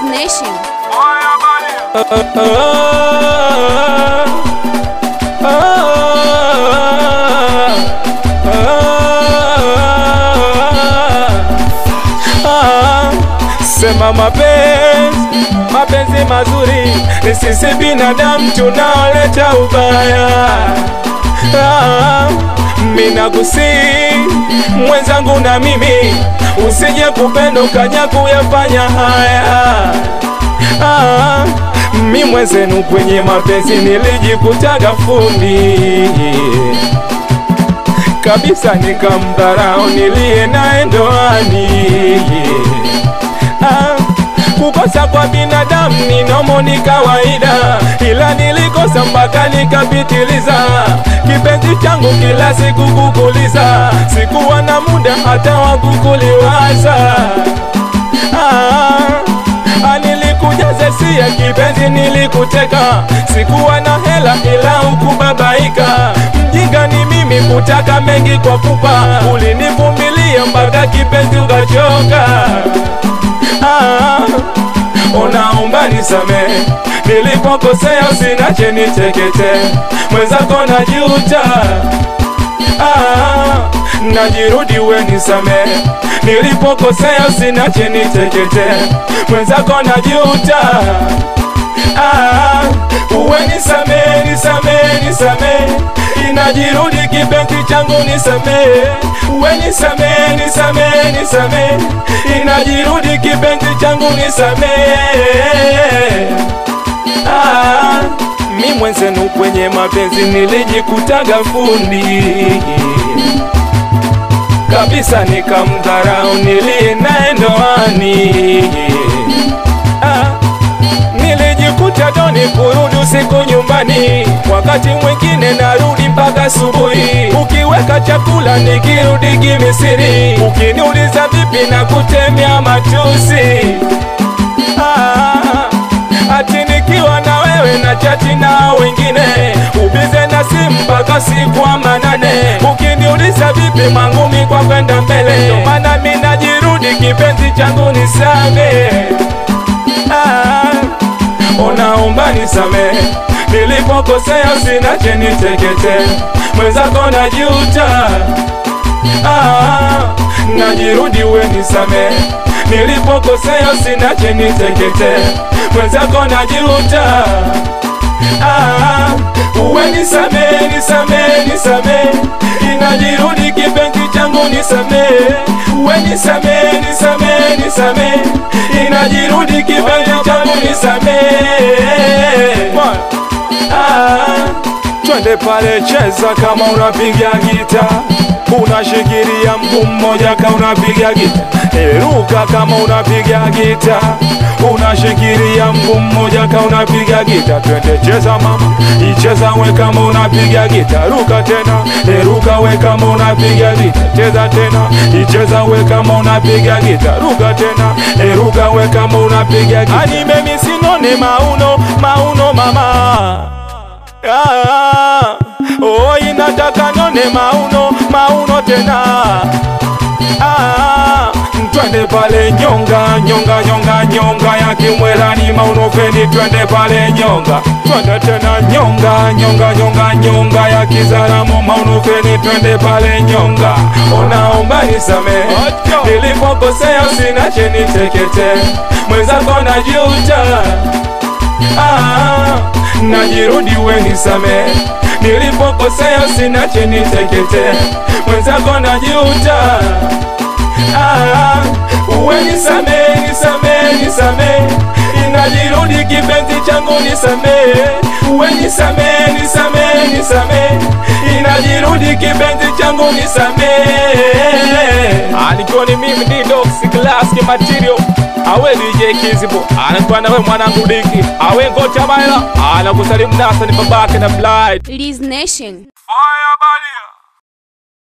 Liz Nation. Sema mapenzi, mapenzi mazuri ni sisi binadamu tunaoleta ubaya. Ah, mina kusi mwenzangu na mimi usije kupenda ukaja kuyafanya haya. Ah, mi mwenzenu kwenye mapenzi nilijikutaga fundi kabisa, nikamdharau niliye naye ndoani. Ah, kukosa kwa binadamu ni nomo, ni kawaida, ila nilikosa mpaka nikapitiliza. Kipenzi changu kila siku kukuliza, sikuwa na muda hata wa kukuliwaza. Ah, nilikuja zesia kipenzi, nilikuteka, sikuwa na hela ila ukubabaika. Mjinga ni mimi kutaka mengi kwa pupa, ulinivumilia mpaka kipenzi ukachoka. Ah, unaomba nisamehe nilipokosea, usinache nitekete, mwenzako najuta. Ah, najirudi we nisamehe nilipokosea, usinache nitekete, mwenzako najuta. Ah, uwe nisamehe, nisamehe, nisamehe, inajirudi kipenzi changu, nisamehe, uwe nisamehe, nisamehe, nisamehe, inajirudi kipenzi changu, nisamehe. Ah, mi mwenzenu kwenye mapenzi nilijikutaga fundi kabisa, nikamdharau niliye naye ndoani. Ah, nilijikuta doni kurudi usiku nyumbani, wakati mwingine narudi mpaka asubuhi. Ukiweka chakula nikirudi kimisiri, ukiniuliza vipi na kutemea matusi. Ah, ati nikiwa na wewe na chati na wengine, ubize na simu mpaka siku wa manane. Ukiniuliza vipi mangumi kwa kwenda mbele, ndo maana mi najirudi kipenzi changu nisame. Ah, unaomba nisamehe nilipokosea, usinache nitekete, mwenzako najuta. Ah, najirudi we nisamehe nilipokosea, usinache nitekete, mwenzako najuta. Ah, uwe nisamehe, nisamehe, nisamehe, inajirudi kipenzi changu, nisamehe, uwe nisamehe, nisamehe, nisamehe, inajirudi kipenzi changu, nisamehe. Ah, twende pale, cheza kama unapiga gita, unashikilia mguu mmoja kama unapiga gita, eruka kama unapiga gita, unashikilia mguu mmoja kama unapiga gita. Twende cheza mama, icheza we kama unapiga gita, ruka tena, eruka we kama unapiga gita, cheza tena, icheza we kama unapiga gita, ruka tena, eruka we kama unapiga gita. Anime misinone mauno, mauno mama Ah, oh, inataka none mauno mauno tena ah, twende pale nyonga nyonga nyonga nyonga ya kimwerani mauno feni, twende pale nyonga, twende tena nyonga nyonga nyonga nyonga ya kizaramo mauno feni, twende pale nyonga. Unaomba nisamehe nilipokosea, usinache nitekete, mwenzako najuta Ah, najirudi we nisamehe nilipokosea, usinache nitekete, mwenzako najuta. Ah, uwe nisamehe, nisamehe, nisamehe, inajirudi kipenzi changu, nisamehe, uwe nisamehe, nisamehe, nisamehe, inajirudi kipenzi changu, nisamehe. Alikuwa ni mimi Didox Classic Material awe DJ Kizibo anakuwa nawe mwanangu Diki awe ngocha baila anakusalimu nasa ni babake na Blind Liz Nation.